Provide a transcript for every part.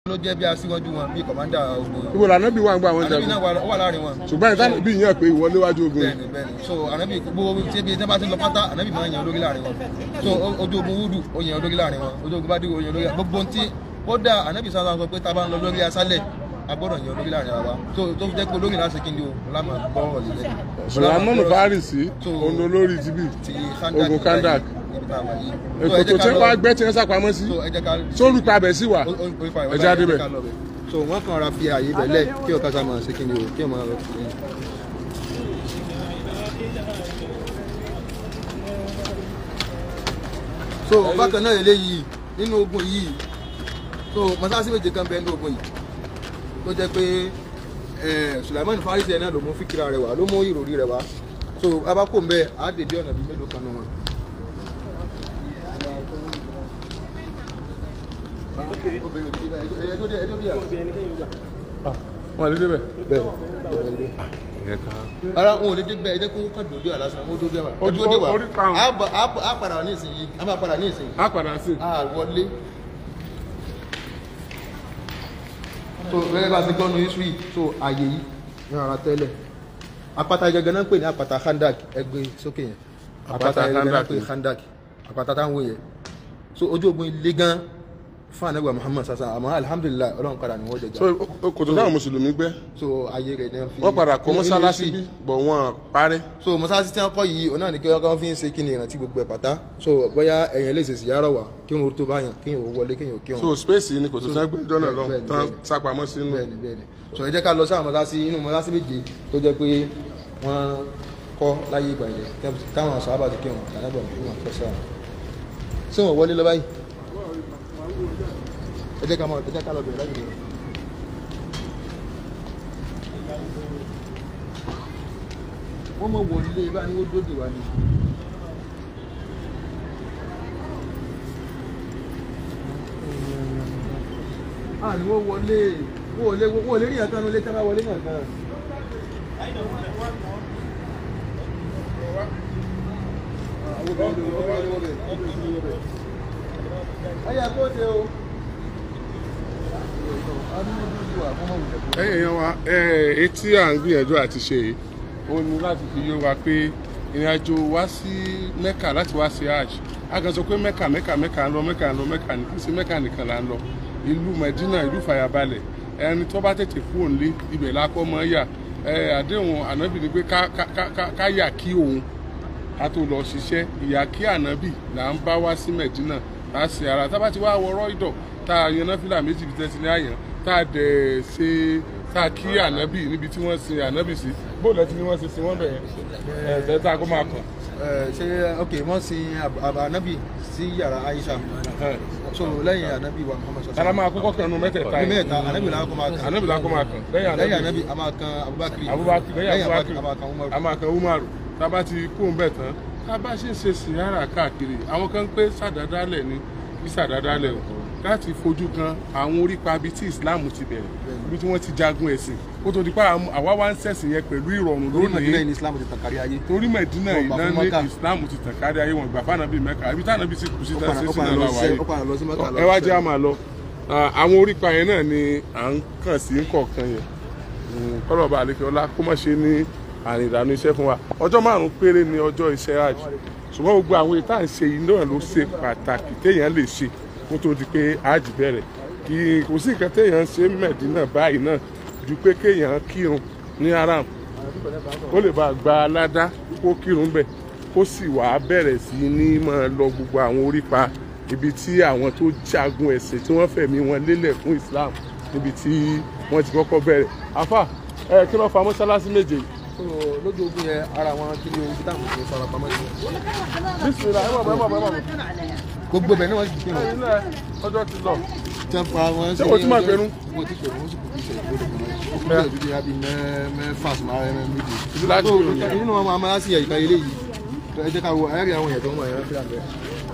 ló jẹ́ bí aṣíwájú wọn bí kọ̀mándà ogun ibo lànà bí wà ń gbà wọn ànábì jagun náà wà- wà láàrin wọn ṣùgbọ́n ìtàn bí yẹn pé ìwọlé wájú ogun bẹ́ẹ̀ni bẹ́ẹ̀ni so ànábì gbogbo tí ebi tí wọ́n bá ti lọ pátá ànábì máa ń yan olórí láàrin wọn so o- ojú ogun wúdù ó yan olórí láàrin wọn ojú ogun bá dìgbò ó yan olórí gbogbo tí kódà ànábì sáà sọ pé tá a bá ń lọ lórí asálẹ̀ a gbọ́dọ̀ yan olórí láàrin ara wa so tó fi jẹ́ pé olórí láti kí ni o lámà gbọ́ ọ̀lẹ́ lẹ́nu sùlámọ́nù fárìsì So- òun olórí tibí ti ogun kandak ibi tá a wà yìí So, ẹ èkó jẹ́ tó ká tí lọ- wọ́n gbẹ́ tí wọ́n sápamọ́ sí so ẹ jẹ́ ká sórí pabẹ̀ sí wà ó- ó- ó fà ìwà ẹja báyìí, débẹ̀. ká lọ bẹ̀. so wọ́n kàn ra fi àyè bẹ̀lẹ̀ kí ọ̀ká sá máa ṣe kí ni o kí ọ̀ máa lọ sí i. so bákan náà eléyìí nínú ogun yìí so mọ́sáàsì méje kan bẹ́ẹ̀ nínú ogun yìí tó jẹ́ pé eh, Sulaiman Farisi ẹ̀ náà ló mú fíkìrà rẹ̀ wá ló mú ìròrí rẹ̀ wá so abákò ń bẹ́ẹ̀ á dèbí ọ̀nà bíi mélòó kan nù wọn. obìnrin òbí báyìí ẹ tó dé ẹ tó dé à. wọn lè débẹ̀. bẹ́ẹ̀ ara wọn ò lè dé bẹ́ẹ̀ ẹ jẹ́ kó kàn dòdò àlásán ó dòdò àwà Ojú- ó dòdò orí karùn-ún. wà á bọ̀- á bọ̀- á padà wà ní ìsinyìí á máa padà ní ìsinyìí á padà sí á wọlé. so gẹ́gẹ́ bá a ṣe gbọ́nu history so ààyè yìí ní ara tẹ́lẹ̀ àpáta gẹ́gẹ́ náà ń pè ní àpáta khandak ẹgbẹ́ sókè yẹn Àpáta gẹ́gẹ́ náà ń Khandak pè ní ni. khandak àpáta táwọn wò yẹn so ojú ogun ilé gan fún anagba Muhammad sasa àmọ́ alhamdulilayi Ọlọ́run padà ní wọ́n jẹjẹ so o- kòtò táwọn mùsùlùmí gbẹ́ so ayé rẹ̀ náà fi wọ́n padà kọ́ nínú mọ́sálásí history. bí bọ̀ wọ́n parẹ́ so mọ́sálásí tí wọ́n kọ́ yìí ọ̀nà ni kí wọ́n fi ń ṣe kí ni ìrántí gbogbo ẹ̀ pátá so bóyá ẹ̀yìn lè ṣèṣì yàrá wà kí wọ́n tó báyàn kí wọ́n wọlé kí wọ́n kí so wọ́n. space yìí ni kòtò tán gbẹ́ jọ́nà lọ bẹ́ẹ̀ni, tán bẹ́ẹ̀ni. sápamọ́ sínú bẹ́ẹ̀ni bẹ́ẹ̀ni so ẹ jẹ́ ká lọ sí àwọn mọ́sálásí inú mọ́sálásí méje tó jẹ́ pé wọ́n kọ́ láyé ìgbà yẹn táwọn sàhábà ti kí wọn kànáàbọ̀ kí wọ́n fẹ́ sáà ṣé wọ́n wọlé lọ báyìí ẹ jẹ́ ká mọ̀ ẹ jẹ́ ká lọ bẹ̀rẹ̀ láyé ìgbà wọ́n mọ̀ wọlé báyìí wọ́n dóde wá ní. ah ni wọ́n wọlé wọ́n wọlé wọ́n wọlé ní àtànú ilé tí wọ́n bá wọlé náà kan. ayé àkóso o. ẹ̀yìn èèyàn wa ẹ̀ etí à ń gbìyànjú àti ṣe yìí ó ní láti fi yé wa pé ìrìn àjò wá sí mẹ́kà láti wá sí hajj a kàn sọ pé mẹ́kà mẹ́kà mẹ́kà ń lọ mẹ́kà ń lọ mẹ́kà ní kí sí mẹ́kà nìkan là ń lọ ìlú mẹ̀dínà ìlú fàyàbalẹ̀ ẹni tó bá tètè kú òǹlé ibẹ̀ lákọ́ mọ́ yà ẹ àdéhùn ànábì ni pé ká ká ká- ká ká yà kí òun ká tó lọ ṣiṣẹ́ ìyà kí ànábì là ń bá wá sí mẹ̀dínà tá a ṣe ara tá a bá ti wá wọrọ́ ìdọ̀ tá a yan náfìlà méjì bí tẹ́sí ní àyàn tá a dẹ̀ ṣe tá a kí ànábì níbi tí wọ́n sin ànábì sí bóòlù ẹtí ni wọ́n ṣe sin wọ́n bẹ̀ yẹn ẹ̀ ẹ̀ tá a kó máa kàn. ṣe ok wọ́n sin àbá anabi sí yàrá Aisha so lẹ́yìn anabi wa Muhammad sallallahu tara máa kọ́kọ́ kan nu mẹ́tẹ̀ẹ̀ta ní yìí mẹ́ta anabi làwọn kọ́ máa kan ànábì la kó máa kàn lẹ́yìn lẹ́yìn ànábì anabi a máa kan Abubakar abubakar lẹ́yìn abubakar a máa kan Umar a máa kan umaru tá a bá ti kó ń bẹ̀ tán tá a bá ṣe ń ṣe sìyára káàkiri àwọn kan ń pé sàdádálẹ̀ ni bí sàdádálẹ̀ o láti fojú kan àwọn orípa bíi tí islam ti bẹ̀rẹ̀ ibi tí wọ́n ti jagun ẹ̀sìn kó tó di pa àwa wá ń ṣẹ̀sìn yẹn pẹ̀lú ìrọ̀rùn lórí Madina lónìí ní Islam ti tàn kárí ayé torí mẹ̀dínà Wọ́n gbà fún iná ní Mẹ́kà. islam ti tàn kárí ayé wọn gbà fáànà bíi mẹ́ka ibi táwọn bíi sì kù sí ó tán padà sí ó sí padà náà lọ làwọn sí ayé ó padà lọ sí Mẹ́kà lọ ẹ wá sí- jẹ́ àmà lọ Ah, àwọn orípa yẹn náà ni à ń kàn sí kọ̀ọ̀kan yẹn kọ́lọ̀bà àlekè ọlá kó má ṣe ní àrìn ìdánù iṣẹ́ fún wa ọjọ́ márùn-ún péré ni ọjọ́ iṣẹ́ hajj ṣùgbọ́n gbogbo àwọn èyí tá à ń ṣe yìí náà ló ṣe pàtàkì téèyàn lè ṣe kó tó di pé hajj bẹ̀rẹ̀ kì í kò sí nǹkan téèyàn ń ṣe mẹ̀dínà báyìí náà ju pé kéèyàn kírun ní haram ó lè bá gba aládá kó kírun bẹ̀ kó sì wá bẹ̀rẹ̀ sí ní máa lọ gbogbo àwọn orípa ibi tí àwọn tó jagun ẹ̀sìn tí wọ́n fẹ̀mí wọn lélẹ̀ fún Islam níbi tí wọ́n ti kọ́kọ́ bẹ̀rẹ̀ afa ẹ kí ló fa mọ́sálásí méje yìí. so lójú ogun yẹn ara wọn kí ni ogun táwọn kò fara pamọ́ sí bísímìlà ẹ mọ̀ bẹ́ẹ̀ mọ̀ bẹ́ẹ̀ mọ̀ gbogbo bẹ̀ náà wọ́n sì kí wọn. ẹ̀yin náà ọjọ́ ti lọ. tí wọ́n pa wọn Ṣé o ti máa pẹ̀rú? mo ti pẹ̀rú wọ́n sì kò kí ṣe ìgbọ́dọ̀ kan náà ó kúrò ìdíje àbí mẹ́fà sí máa rẹ̀ méjì. Ibi láti So, rò yẹn. nínú wọn máa sí ẹ̀ka ilé yìí ẹ jẹ́ ká wo ayẹ́rẹ́ àwọn èèyàn tó ń wọ̀ ẹ̀rọ fílà bẹ́ẹ̀.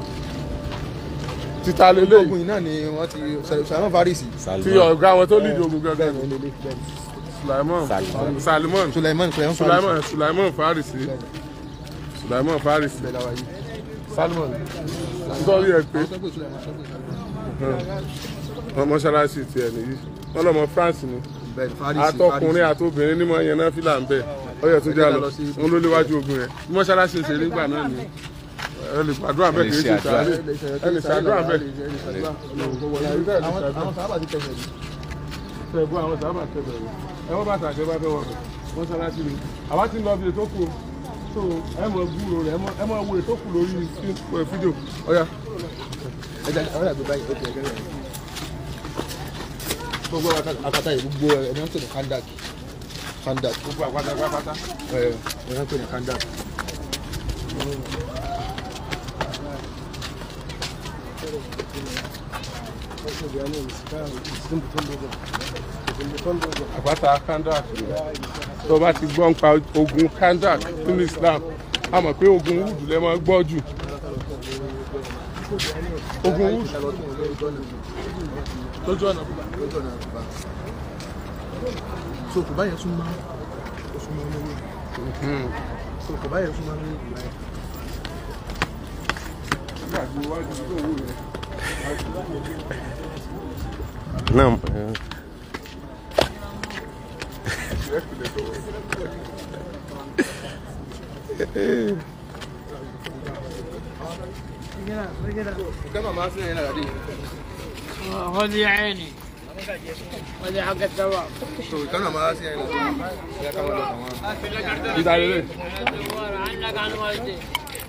títa lélẹ̀ ogun yìí náà ni wọ́n ti Salman Farisi. tí ọ̀gá wọn tó lídìí ogun gẹ́gẹ́ bẹ́ẹ̀ ni ilé bẹ́ẹ̀ ni. Sulaiman Salimon Sulaiman Sulaiman Farisi. Sulaiman Sulaiman Farisi Sulaiman Farisi bẹ́ẹ̀ láwa yìí. Salman nítorí ẹ pé Àwọn tó ń pè Sulaiman, tó ń pè Sulaiman. wọn mọ́ṣáláṣí tiẹ̀ nìyí wọ́n lọ́mọ France ni bẹ́ẹ̀ ni Fárísì atọkùnrin àtobìnrin nímọ̀ yẹn náà fìlà ń bẹ̀ ọyọ tó já lọ wọn ló léwájú ogun yẹn bí mọ́ṣáláṣí ṣe nígbà náà ni ẹ lè gbàdúrà bẹ́ẹ̀ kì í ṣe sàárè ẹ lè ṣàdúrà bẹ́ẹ̀ àwọn àwọn sábà ti tẹ̀lé yìí. ṣẹ̀gbọ́n àwọn sábà tẹ̀lé rẹ̀ ẹ wọ́n bá tàṣẹ bá fẹ́ wọ̀ bẹ̀ mọ́ṣáláṣí ni àwa ti ń lọ bí ètò kù so ẹ mọ gbúrò rẹ ẹ mọ wo ètò kù lórí fídíò ọ̀ya ẹ jẹ́ àwọn àgbẹ̀ báyìí ó ti ẹ̀gẹ́ rẹ̀. gbogbo akata yìí gbogbo ẹ̀ ẹ̀ ń pè ní kandak kandak gbogbo àpáta pápátá. ẹ̀ ẹ̀ ń pè ní kandak. àpáta kandak tó bá ti gbọ́ nípa ogun kandak nínú Islam a mọ̀ pé ogun wood lè máa gbọ́ jù ogun wood lójú ọ̀nà so kò báyẹn tún máa oṣù mọ́ ọ́nà wíwò so kò báyẹn tún máa ní ìgbà yẹn. nígbà tí wọ́n wájú tó wù yẹn. Naam. kama ma suna yana da dai هذه عيني هذه حق الثواب so kana ma suna yana da ya kama da kama ìdálélẹ̀ عنك عن والدي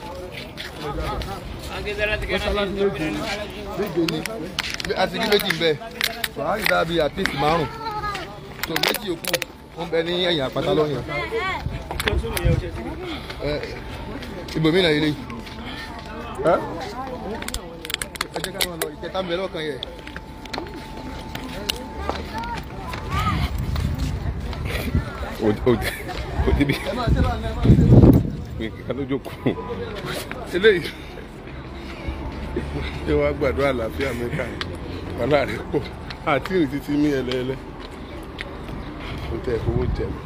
أكيد لا mọ́ṣáláṣí méjì ni. méje ni a ti rí méjì ń bẹ so a rí dábí àtìsí márùn so méjì òkú ó ń bẹ ní ẹ̀yìn àpáta lọ́yìn ẹ ibòmí náà ilé ẹ́ ẹ jẹ́ ká máa lọ ìkẹta ń bẹ lọ́kàn yẹ Òdìbí nǹkan ló jókòó. eléyìí ṣé wàá gbàdúrà àlàáfíà mẹ́ta wàhálà rẹ̀ pọ̀ àti ìrìn títí mí ẹlẹ́ẹ̀lẹ́ kò tẹ̀ owó jẹ mi.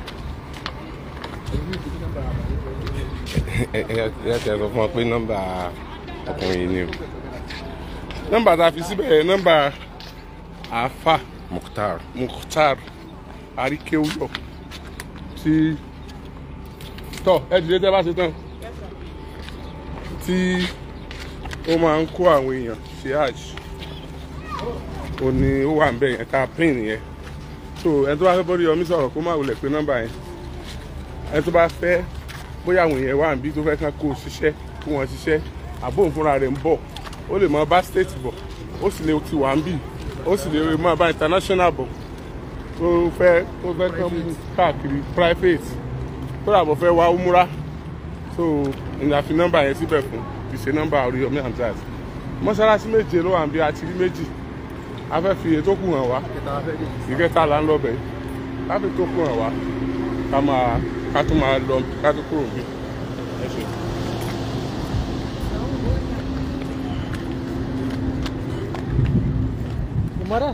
Ẹ ẹ ti sọ fún wa pé nọ́mbà ọkùnrin yìí ni o. nọ́mbà tá a fi síbẹ̀ yẹn nọ́mbà àáfà Mukhtar. Mukhtar Aríkéwúyọ̀ tí tọ́ ẹ dìde tẹ́ bá ṣe tán tí ó máa ń kó àwọn èèyàn ṣe hajj ó ní ó wà ń bẹ̀ yẹn tá a pín yẹn so ẹni tó bá fẹ́ bọ́dí yọmí sọ̀rọ̀ kó má wulẹ̀ pé nọ́mbà yẹn ẹni tó bá fẹ́ bóyá àwọn èèyàn wà níbí tó fẹ́ kán kó o ṣiṣẹ́ kó wọn ṣiṣẹ́ àbóhùn fúnra rẹ̀ ń bọ̀ ó lè máa bá state bọ̀ ó sì lè ti wà ń bì ó sì lè máa bá international bọ̀ tó fẹ́ tó fẹ́ kán mú káàkiri private tó dàbọ̀ fẹ́ wá umura so ìyá fi nọ́mbà yẹn síbẹ̀ fún fi ṣe nọ́mbà Oríyọmí Hamzat mọ́ṣáláṣí méje ló wà ń bí àti rí méjì a fẹ́ fi ètò kù hàn wá ìkẹta fẹ́ dé ìkẹta là ń lọ bẹ̀ ká fi tó kù hàn wá ká máa ká tó máa lọ ká tó kúrò bí ẹ ṣe. مرة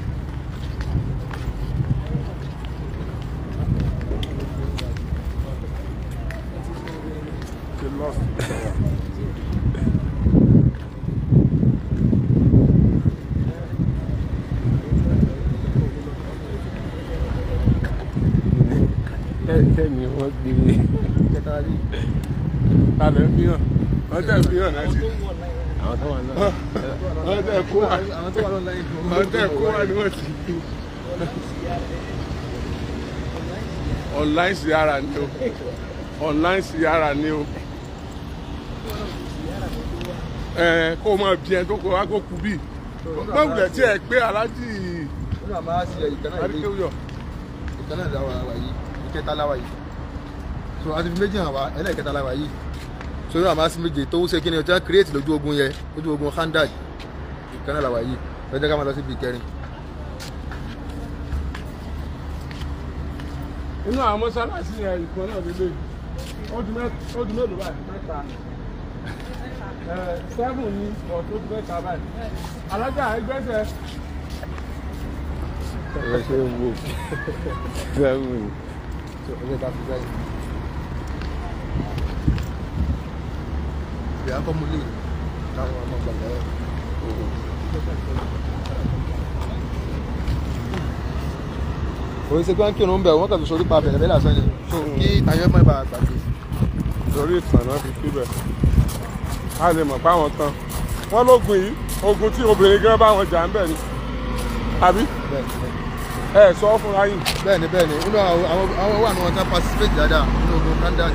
Get lost. Kẹ́ni wọ́n gbé ìkẹta rí Talẹ̀ fi hàn wọ́n tẹ̀ fi hàn náà sí. àwọn tó wà náà. wọ́n tẹ̀ kó wá àwọn tó wà lọ́nà yìí wọ́n tẹ̀ kó wá ni wọ́n ti. online siyara ni o online siyara ni o ẹ kó o máa bí ẹ tó kó wá kó kú bí má wulẹ̀ tí ẹ pé aláàjì nínú àmà sí ìkànnà ìlú Aríkéwúyọ̀ ìkànnà ìdáwà wà yìí ìkẹta láwà yìí so àti fi méjì hàn wá ẹlẹ́ẹ̀kẹta láwà yìí so nínú àmà sí méje tó ṣe kí ni ọjọ́ create lójú ogun yẹ lójú ogun handaj ìkànnà làwà yìí lọ́jọ́ ká máa lọ síbi ìkẹrin inú àwọn mọ́sálásí yẹn ìkan náà lélẹ̀ ó di mẹ́- ó di mélòó báyìí mẹ́ta ẹ seven ní ọ̀tún ó di mẹ́ta báyìí alájà ẹgbẹ́sẹ̀ Ẹ ṣe ń wo. Sẹ́wọ̀n. so ọjọ́ ká fi báyìí. ìyá kọ́ mú lè láwọn ọmọ gbàgbọ́ òun ṣe pé wọ́n kírun ń bẹ̀ wọ́n kàn fi sórí pa bẹ̀rẹ̀ bẹ́ẹ̀ lásán ni so kí tayọ̀ mọ́ ibà gbàgbé. lórí ìtàn náà fi síbẹ̀ a lè mọ̀ páwọn tán wọ́n lógun yìí ogun tí obìnrin gan bá wọn jà ń bẹ̀ ni àbí ẹ sọ fúnra yìí bẹ́ẹ̀ni bẹ́ẹ̀ni nínú àwọn àwọn- àwọn wà ní wọn tán participate dáadáa nínú ogun kandak.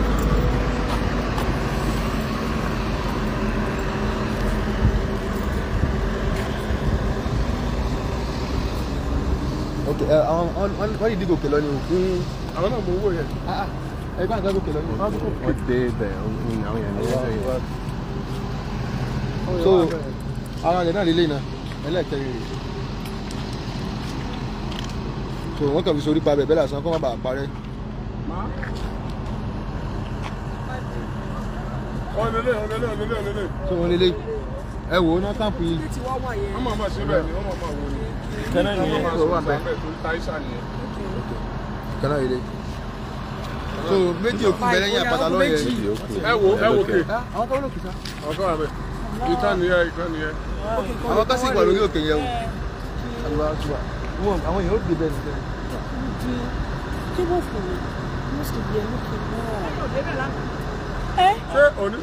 ok ẹ àwọn wọn wọn yìí dìgòkè lọ ni o. àwọn náà mọ owó yẹn ẹ gbọ́dọ̀ gbọ́dọ̀ gòkè lọ ni o. wọ́n dé bẹ̀ ọ̀hún àwọn èèyàn ní ẹjọ́ yìí. so ara rẹ̀ náà lélẹ́yìn náà ẹlẹ́ẹ̀kẹrin rẹ̀ so wọ́n kàn fi sórí pa bẹ̀ bẹ́ẹ̀ lásán kó má bàa parẹ́. ọ̀nẹ́lẹ̀ ọ̀nẹ́lẹ̀ ọ̀nẹ́lẹ̀ ọ̀nẹ́lẹ̀ so wọ́n lélẹ́ ẹ wò ó náà káàpù yìí. wọ́n máa máa ṣe bẹ́ẹ̀ ni wọ́n máa máa wò ni Kẹ́nà wọ́n nìyẹn. máa So, máa wà sọ bẹ́ẹ̀. bẹ́ẹ̀ torí táìsà nìyẹn. kan náà ilé so méjì òkú bẹ lẹ́yìn àpáta lọ́yẹ̀ ẹ wo ẹ wo kè àwọn kan lókè sá àwọn kan wà bẹ́ẹ̀ ìtàn nìyẹn ìkan nìyẹn. àwọn kan sì wà lórí òkè yẹn o àlùbá àtúwà wọn àwọn èèyàn ó gbé bẹ́ẹ̀ nìkan ṣé òní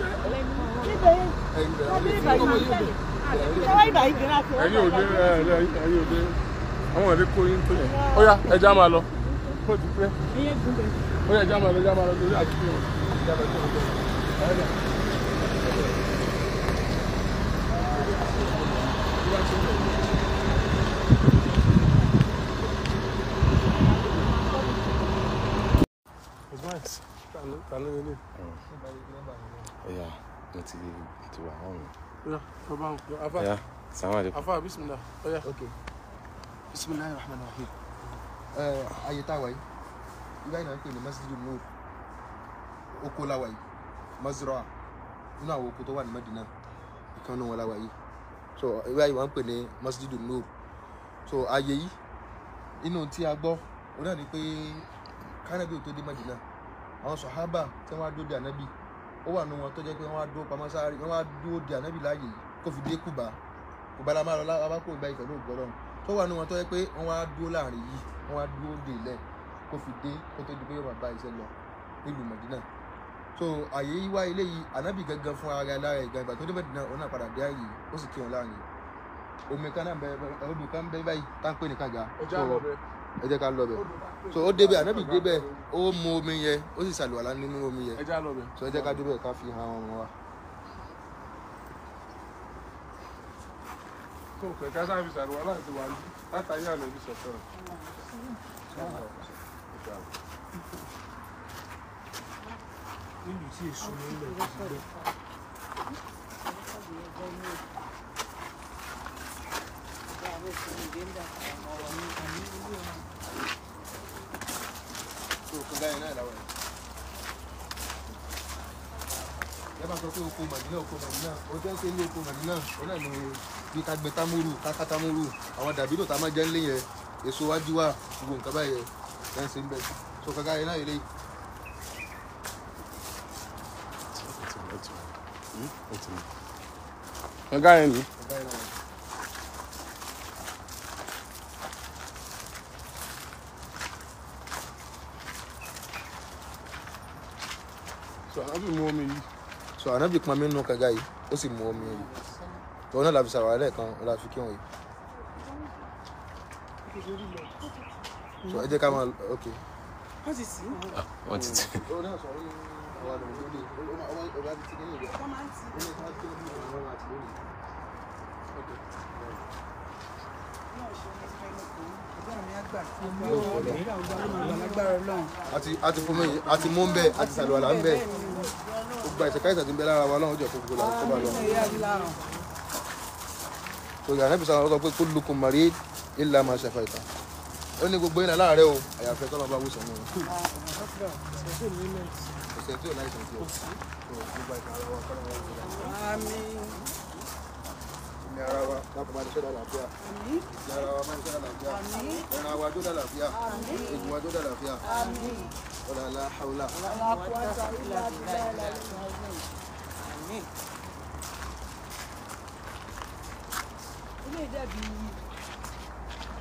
ẹ̀yin ò dé ẹ̀ ẹ̀ ẹ̀yin ò dé àwọn ọ̀dẹ́ kó yín tó yẹn. ó yá ẹja máa lọ kó ti pẹ́ ó yá ẹja máa lọ ẹja máa lọ torí àti fihàn. Ẹ̀yà mo ti mo ti wà hàn mí. ó yá tó bá ń pè afa Ẹ̀yà sàmú àdé. afa bisimilá ó yá. ok bisimilayi rahman rahim ẹ ayé tá a wáyé ibà yìí náà ń pè ní masjidu nur oko la wáyé mazra nínú àwọn oko tó wà ní madina ìkan nínú wọn la wáyé so ibà yìí wọ́n ń pè ní masjidu nur so ayé yìí inú tí a gbọ́ òun náà ni pé kánábì ò tó dé madina àwọn sọ̀hábà tí wọ́n á dúró de ànábì ó wà nínú wọn tó jẹ́ pé wọ́n á dúró pamọ́ sáré wọ́n á dúró de ànábì láàyè yìí kó fi dé kùbá kùbá la máa lọ lá abá kó ìgbà yìí pẹ̀lú ògbọ́lọ́run tó wà nínú wọn tó jẹ́ pé wọ́n á dúró láàrin yìí wọ́n á dúró de ilẹ̀ kó fi dé kó tó di pé yóò máa bá iṣẹ́ lọ nílùú mọ̀dínà so àyè yìí wá ilé yìí ànábì gangan fún ara lára ìgbà ìgbà tó dé mọ̀dínà òun náà padà dé àyè yìí ó sì kí wọn láàrin omi kan náà bẹ odò kan bẹ báyìí tá ń pè ní kànga ẹja So, lọ bẹ. ẹ jẹ́ ká lọ bẹ̀ so ó débẹ̀ ànábì débẹ̀ ó mu omi yẹn ó sì ṣàlùwàlá nínú omi yẹn ẹja lọ bẹ. so ẹ jẹ́ ká débẹ̀ ká fi hàn ọmọ wa. tó fẹ́ ká sáà fi ṣàrùwá láti wà ní látàrí àná ibi sọ̀tọ̀. so kànga yẹn náà làwọn yẹn. ẹ bá sọ pé oko màdínà oko màdínà ó jẹ́ pé ilé oko màdínà ó náà ní bí ká gbẹ támúrù ká ká támúrù àwọn dàbí tó tá a máa jẹ́ ńlé yẹn èso wájú wa gbogbo nǹkan báyẹn yẹn ṣe ń bẹ̀ so kànga yẹn náà yẹlé ọ̀gá yẹn ni. kànga yẹn náà. sọ àbí mu omi yìí. so ànábì pọn mi nínú kànga yìí ó sì mu omi yìí tòun náà la fi ṣàwárẹ̀ lẹ́ẹ̀kan ó la fi kí wọn yìí so ẹ jẹ́ ká máa ok. Wọ́n ti tẹ̀. ó náà sọ ní àwọn àdàmú lórí ọba ti ti kéde ìgbà ó ní ká tó ní àwọn àti lórí. àti àti fún mi àti mú ń bẹ àti sàlùwàlà ń bẹ gbogbo àìsàn káìsàn ti ń bẹ lára wa ọlọ́run jẹ́ kó gbogbo làwọn kó bá lọ. so ìyá nẹ́bí sọ pé kó lukùn mọ̀rí ilà máa ṣẹ̀fà ìtàn ó ní gbogbo yín láàárẹ̀ o àyàfẹ́ tọ́lọ́ bá wùsàn ní o. kò sẹ́ni tí ò láìsàn tí o. so gbogbo àìsàn ara wa kọ́lọ́ wọn wọ́n ní ara wa lápò máa ní sọ́dọ̀ àlàáfíà ní ara wa máa ní sọ́dọ̀ àlàáfíà ẹran wa jódà àlàáfíà egun wa jódà àlàáfíà ọ̀là àlà haúlà.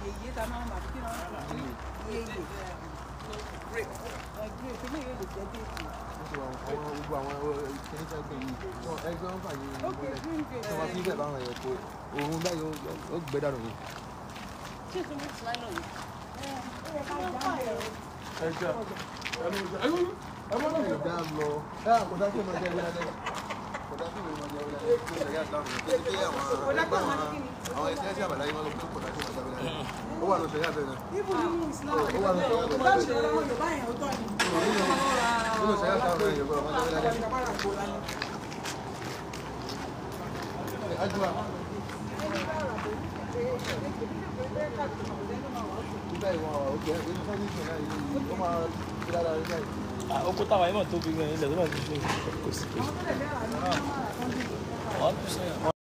yèyé ta máa ń bà kí wọ́n rà ní yèyé. Ẹgbẹ́ ìpínlẹ̀ yóò lè jẹ́ déètì. àwọn gbogbo àwọn kìnìún tẹ́ pé yìí wọn ẹgbẹ́ wọn fàyè Okay, ìgbélẹ̀ green grape. tí wọ́n fi bẹ̀ báwọn ẹ̀yẹ kó òun báyìí ó gbé dànù ni. Ṣé ìtumọ̀ ti láì lọ yìí? ìdá lọ ẹ kò dá kí ọmọ ẹgbẹ́ ẹgbẹ́ lẹ́yìn kò dá kí ọmọ ẹgbẹ́ ẹgbẹ́ lẹ́yìn kó ṣẹ̀yà ìsìlámù yìí pé pé àwọn ẹgbẹ́ àwọn àwọn ẹgbẹ́ ẹgbẹ́ àbàláyé wọn ló pé kò dá kí ọmọ ẹgbẹ́ lẹ́yìn ó wà ní ṣẹ̀yà bẹ́ẹ̀ náà Ibù nínú Islam. ó wà ní ṣẹ̀yà bẹ́ẹ̀ Bá ṣe ọ̀rọ̀ Yorùbá yẹn ó tọ́ ni. nínú ṣẹ̀yà ìsìlámù náà yẹ kó ọmọ ẹgbẹ́ lẹ́yìn. Ajua. Ibẹ̀ ìwọ̀n ọ̀gbẹ́ inú sọ́ọ́dún ìṣẹ̀lẹ̀ yìí ó máa fi dára rí báyìí. oko táwa yìí mọ̀ tóbi gan ilẹ̀ tó bá ti ṣe kò sí. Àwọn tó lè fẹ́ rà ní wọ́n tún sẹ́yìn.